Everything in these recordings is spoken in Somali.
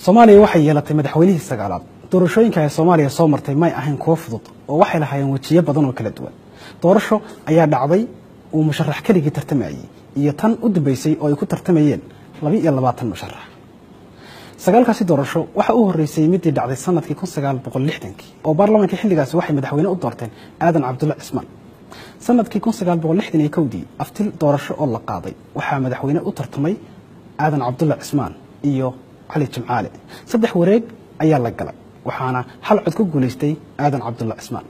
soomaaliya waxay yeelatay madaxweynihii sagaalaad doorashooyinka ay soomaaliya soo martay may ahayn kuwo fudud oo waxay lahaayeen wejiyo badan oo kala duwan doorasho ayaa dhacday uu musharax keligii tartamayey iyo tan u dambeysay oo ay ku tartamayeen laba iyo labaatan musharax sagaalkaasi doorasho waxa u horreysay midii dhacday sanadkii kun sagaal boqol lixdankii oo baarlamaanka xilligaasi waxay madaxweyne u doorteen aadan cabdulla cismaan sanadkii kun sagaal boqol lixdan iyo kowdii aftil doorasho oo la qaaday waxaa madaxweyne u tartamay aadan cabdulla cismaan iyo cali jimcaale saddex wareeg ayaa la galay waxaana hal cod ku guulaystay aadan cabdulla cismaan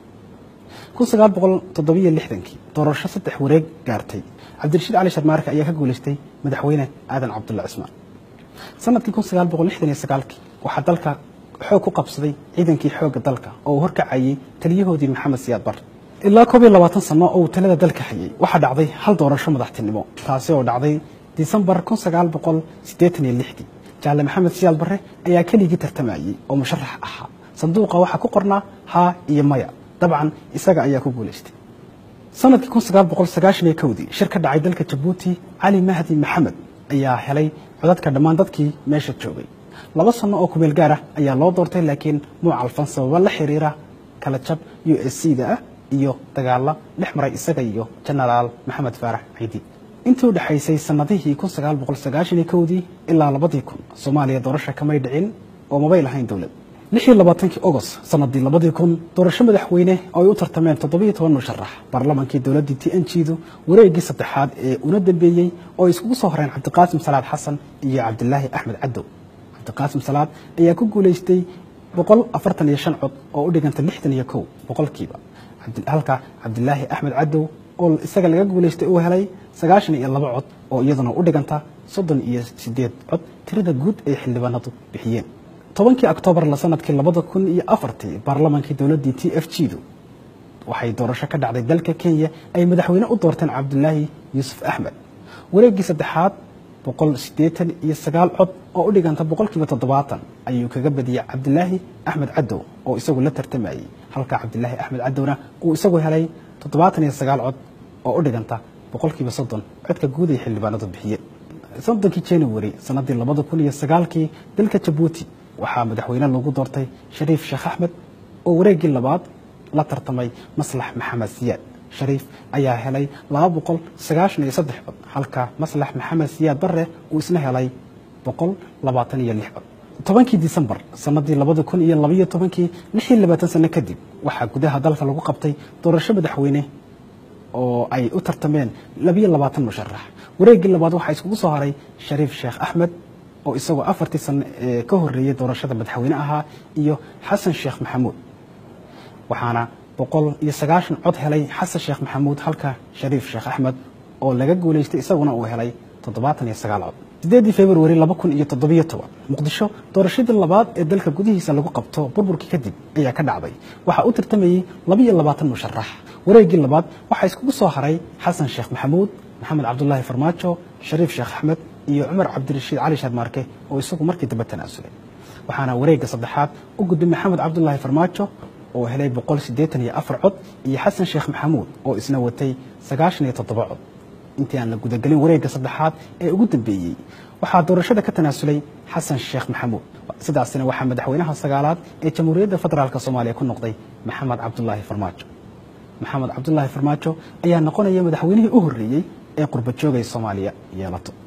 kun sagaal boqol toddobiyo lixdankii doorasho saddex wareeg gaartay cabdirashiid cali sharmaarke ayaa ka guulaystay madaxweyne aadan cabdulla cismaan sanadkii kun sagaal boqol lixdan iyo sagaalkii waxaa dalka xoog ku qabsaday ciidankii xoogga dalka oo uu horkacayey taliyahoodii maxamed siyaad bar ilaa koob iyo labaatan sano oo uu talada dalka hayay waxaa dhacday hal doorasho madaxtinimo taasi oo dhacday disembar kun sagaal boqol siddeetan iyo lixdii jaalle maxamed siyaad barre ayaa keligii tartamayey oo musharax ahaa sanduuqa waxaa ku qornaa haa iyo maya dabcan isaga ayaa ku guulaystay sanadkii kun sagaal boqol sagaashan iyo kowdii shir ka dhacay dalka jabuuti cali mahdi maxamed ayaa helay codadka dhammaan dadkii meesha joogay laba sano oo kumeel gaar ah ayaa loo doortay laakiin muu calfan sababa la xiriira kala jab u s c da ah iyo dagaalla dhex maray isaga iyo jenaraal maxamed faarax ciidi intii u dhexaysay sanadihii kun sagaal boqol sagaashan iyo kowdii ilaa labadii kun soomaaliya doorasha kamay dhicin oo mabay lahayn dowlad lix iyo labaatankii ogost sanadii labadii kun doorasho madaxweyne oo ay u tartameen toddobiyo toban musharax baarlamaankii dowladdii t n g du wareegii saddexaad ee una dambeeyey oo ay iskugu soo horeen cabdiqaasim salaad xasan iyo cabdilaahi axmed cadow cabdiqaasim salaad ayaa ku guulaystay boqol afartan iyo shan cod oo u dhiganta lixdan iyo kow boqolkiiba halka cabdilaahi axmed cadow oo isaga laga guulaystay uu helay sagaashan iyo laba cod oo iyaduna u dhiganta soddon iyo sideed cod tirada guud ay xildhibaanadu bixiyeen tobankii oktoobar la sanadkii labada kun iyo afartii baarlamaankii dowladdii t f g du waxay doorasho ka dhacday dalka kenya ay madaxweyne u doorteen cabdulaahi yuusuf axmed wareeggii saddexaad boqol siddeetan iyo sagaal cod oo u dhiganta boqolkiiba toddobaatan ayuu kaga badiyey cabdilaahi axmed cadow oo isagu la tartamayey halka cabdilaahi axmed cadowna uu isagu helay toddobaatan iyo sagaal cod oo u dhiganta boqolkiiba soddon codka guud ay xildhibaanadu bixiyeen soddonkii january sanadii labada kun iyo sagaalkii dalka jabuuti waxaa madaxweyne lagu doortay shariif sheekh axmed oo wareeggii labaad la tartamay maslax maxamed siyaad shariif ayaa helay laba boqol sagaashan iyo saddex cod halka maslax maxamed siyaad barre uu isna helay boqol labaatan iyo lix cod tobankii disembar sanadii labada kun iyo labaiyo tobankii lix iyo labaatan sano kadib waxaa gudaha dalka lagu qabtay doorasho madaxweyne oo ay u tartameen labiyo labaatan musharax wareeggii labaad waxaa iskugu soo haray shariif sheekh axmed oo isagoo afartii sano ee ka horreeyey doorashada madaxweyne ahaa iyo xasan sheekh maxamuud waxaana boqol iyo sagaashan cod helay xasan sheekh maxamuud halka shariif sheekh axmed oo laga guulaystay isaguna uu helay toddobaatan iyo sagaal cod sideedii februari laba kun iyo toddobiyo toban muqdisho doorashadii labaad ee dalka gudihiisa lagu qabto burburkii kadib ayaa ka dhacday waxaa u tartamayey labaiyo labaatan musharax wareeggii labaad waxaa iskugu soo haray xasan sheekh maxamuud maxamed cabdulaahi farmaajo shariif sheekh axmed iyo cumar cabdirashiid cali sharmaarke oo isagu markii dambe tanaasulay waxaana wareegga saddexaad u gudbay maxamed cabdulaahi farmaajo oo helay boqol siddeetan iyo afar cod iyo xasan sheekh maxamuud oo isna watay sagaashan iyo toddoba cod intii aan la gudagelin wareegga saddexaad ee ugu dambeeyey waxaa doorashada ka tanaasulay xasan sheekh maxamuud sidaasina waxaa madaxweynaha sagaalaad ee jamhuuriyadda federaalk soomaaliya ku noqday maxamed cabdulaahi farmaajo maxamed cabdulaahi farmaajo ayaa noqonaya madaxweynihii u horreeyey ee qurba joogay soomaaliya yeelato